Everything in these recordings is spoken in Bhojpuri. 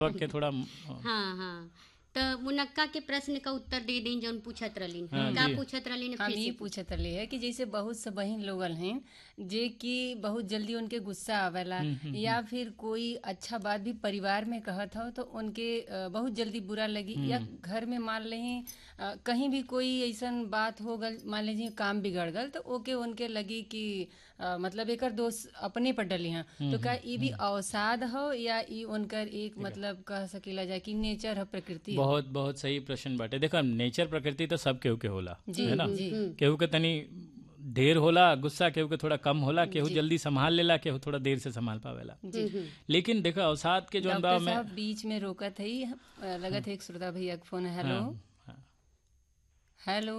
के थोड़ा हाँ हाँ तो मुनक्का के प्रश्न का उत्तर दे दें जौन पूछत रहलीन हाँ, का जी। पूछत रहलीन हम फिर ये से पूछत रहे है कि जैसे बहुत से बहन लोगन हैं जे कि बहुत जल्दी उनके गुस्सा आवेला या फिर कोई अच्छा बात भी परिवार में कहत हो तो उनके अ, बहुत जल्दी बुरा लगी या घर में मान लें अ, कहीं भी कोई ऐसन बात हो गल मान लीजिए काम बिगड़ गल तो ओके उनके लगी कि अ, मतलब एकर दोष अपने पर डली हैं तो का ई भी अवसाद हो या ई उनकर एक मतलब कह सकीला जाए कि नेचर है प्रकृति ह? बहुत बहुत सही प्रश्न बाटे देखो नेचर प्रकृति तो सब केहू के होला जी, है ना जी। केहू के तनी देर होला गुस्सा केहू के थोड़ा कम होला केहू जल्दी संभाल लेला केहू थोड़ा देर से संभाल पावेला लेकिन देखो अवसाद के जो डॉक्टर में साहब बीच में रोकत है अ, लगत है एक श्रोता भैया के फोन है हेलो हाँ, हेलो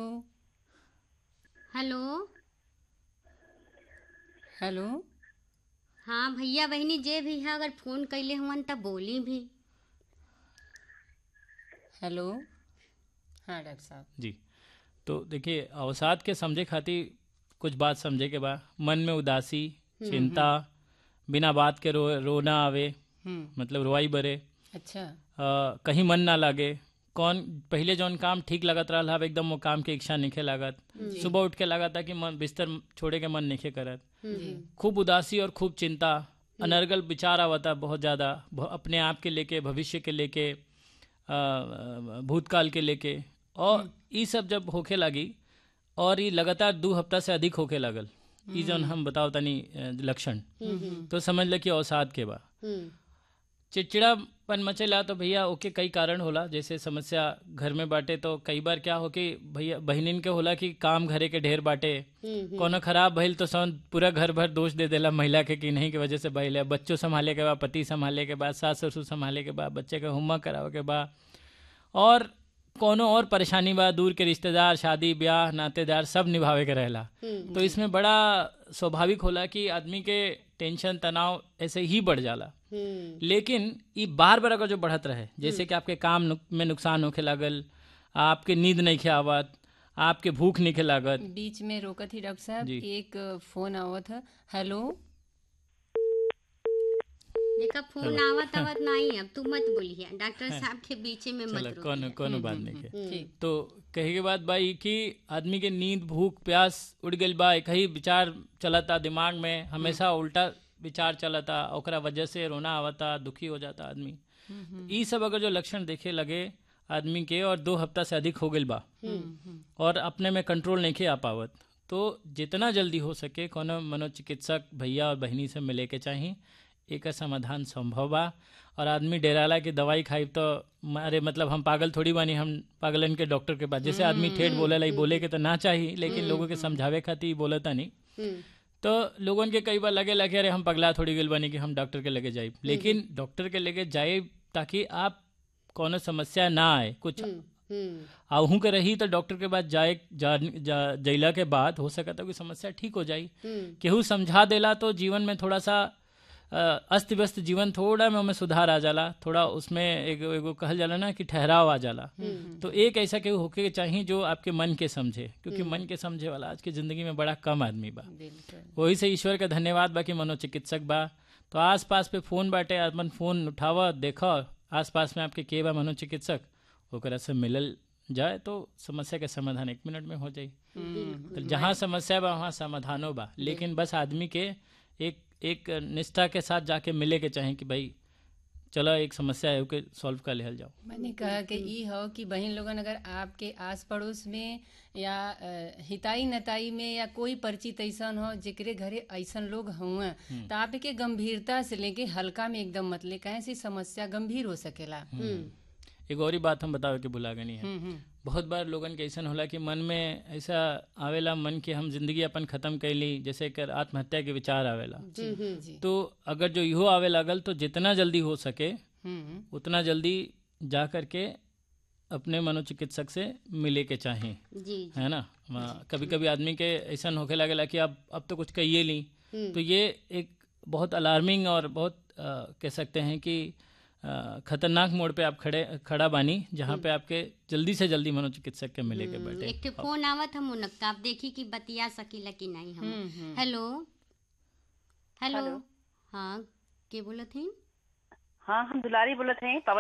हेलो हेलो हाँ भैया बहनी जे भी है अगर फोन कैले हुवन तब बोली भी हेलो हाँ डॉक्टर साहब जी तो देखिए अवसाद के समझे खातिर कुछ बात समझे के बा मन में उदासी चिंता बिना बात के रो रोना आवे हम्म मतलब रोवाई बरे अच्छा अ, कहीं मन ना लागे कौन पहले जौन काम ठीक लगत रहा अब एकदम वो काम के इच्छा निखे लागत सुबह उठ के लागत कि मन बिस्तर छोड़े के मन निखे करत जी खूब उदासी और खूब चिंता अनर्गल विचार आवता बहुत ज़्यादा भ- अपने आप के लेके भविष्य के लेके अ, अ, भूतकाल के लेके और ये सब जब होखे लगी और ये लगातार दो हफ्ता से अधिक होखे लगल ई जौन हम बताओ तनी अ, लक्षण तो समझ ल कि अवसाद के बा हम्म चिड़चिड़ापन मचेला तो भैया ओके कई कारण होला जैसे समस्या घर में बाटे तो कई बार क्या हो कि भैया बहनिन के होला कि काम घरे के ढेर बाटे कोनो खराब भइल तो सौन पूरा घर भर दोष दे देला महिला के कि नहीं के वजह से भइल है बच्चों संभाले के बाद पति संभाले के बाद सास ससुर संभाले के बाद बच्चे के होमवर्क करावे के बाद और कोनो और परेशानी बा दूर के रिश्तेदार शादी ब्याह नातेदार सब निभावे के रहेला तो इसमें बड़ा स्वाभाविक होला कि आदमी के टेंशन तनाव ऐसे ही बढ़ जाला हम्म लेकिन ये बार बार अगर जो बढ़त रहे जैसे कि आपके काम नुक, में नुकसान होखे लागल आपके नींद नहीं खे आवत आपके भूख नहीं खे लागत बीच में रोकत ही डॉक्टर साहब जी। एक अ, फोन आवत है हेलो देखा फोन आवत आवत नहीं अब तू मत बोलिए डॉक्टर साहब के बीच में मत चलो रोकिए। कोनो कोनो बात नहीं के ठीक तो कहे के बाद भाई कि आदमी के नींद भूख प्यास उड़ गई बा एक ही विचार चलता दिमाग में हमेशा उल्टा विचार चलता ओकरा वजह से रोना आवता दुखी हो जाता आदमी ई सब अगर जो लक्षण देखे लगे आदमी के और दो हफ्ता से अधिक हो गई बा और अपने में कंट्रोल नहीं के आ पावत तो जितना जल्दी हो सके कोनो मनोचिकित्सक भैया और बहनी से मिले के चाही एक समाधान संभव बा और आदमी डेराला की दवाई खाई तो म- अरे मतलब हम पागल थोड़ी बानी हम पागलन के डॉक्टर के पास जैसे आदमी ठेठ बोले लाई बोले के तो ना चाहिए लेकिन लोगों के समझावे खातिर ई बोलता नहीं हम्म तो लोगन के कई बार लगे लगे अरे हम पगला थोड़ी गल बनी कि हम डॉक्टर के लगे जाए लेकिन डॉक्टर के लगे जाए ताकि आप कोनो समस्या ना आए कुछ हम्म आहू के रही तो डॉक्टर के पास जाए जा, जा, जैला के बाद हो सकता है कि समस्या ठीक हो जाई हम्म केहू समझा देला तो जीवन में थोड़ा सा अस्त व्यस्त जीवन थोड़ा में हमें सुधार आ जाला थोड़ा उसमें एगो एगो कहल जाला ना कि ठहराव आ जाला तो एक ऐसा केहू होके चाहिए जो आपके मन के समझे क्योंकि मन के समझे वाला आज की जिंदगी में बड़ा कम आदमी बा बिल्कुल वही से ईश्वर का धन्यवाद बा कि मनोचिकित्सक बा तो आस पास पे फोन बाटे अपन फोन उठावा देखा आस पास में आपके के बा मनोचिकित्सक ओकरा से मिलल जाए तो समस्या के समाधान एक मिनट में हो जाई तो जहाँ समस्या बा वहाँ समाधानो बा लेकिन बस आदमी के एक एक निष्ठा के साथ जाके मिले के चाहे कि भाई चलो एक समस्या है ओके सॉल्व कर लेहल जाओ मैंने कहा कि ई हो कि बहन लोगन अगर आपके आस पड़ोस में या अ, हिताई नताई में या कोई परिचित ऐसन हो जेकरे घरे ऐसन लोग हुए तो आप के गंभीरता से लेके हल्का में एकदम मत ले कहे से समस्या गंभीर हो सकेला एक और ही बात हम बतावे के भुला गनी है हम्म, हम्म, बहुत बार लोगन के ऐसा होला कि मन में ऐसा आवेला मन के हम जिंदगी अपन खत्म कैली जैसे कर आत्महत्या के विचार आवेला जी जी तो अगर जो इहो आवे लागल तो जितना जल्दी हो सके हम्म, उतना जल्दी जा करके अपने मनोचिकित्सक से मिले के चाहें जी है ना कभी कभी आदमी के ऐसा होके लगेला कि अब अब तो कुछ कहिए ली तो ये एक बहुत अलार्मिंग और बहुत अ, कह सकते हैं कि अ, खतरनाक मोड़ पे आप खड़े खड़ा बानी जहाँ पे आपके जल्दी से जल्दी मनोचिकित्सक के मिले के बैठे एक ठे फोन आवत हम उनका आप देखी कि बतिया सकीला कि नहीं हम hmm, hmm. Hello hello hello. हाँ के बोलत हैं हाँ हम दुलारी बोलत हैं